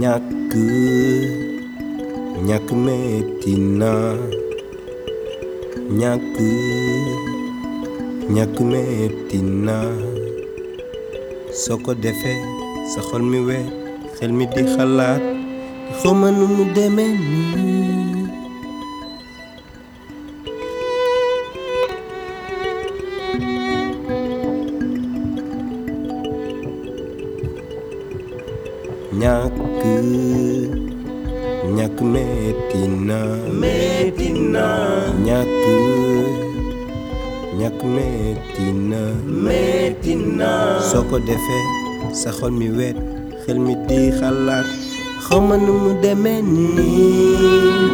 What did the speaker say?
ñàkk ñàkk metti na ñàkk ñàkk metti na soo ko defee sa xol mi weet xel mi di xalaat xawma nu mu demee nii ñàkk ñàkk metti na metti na ñàkk ñàkk metti na metti na soo ko defee sa xol mi weet xel mi di xalaat xawma nu mu demee nii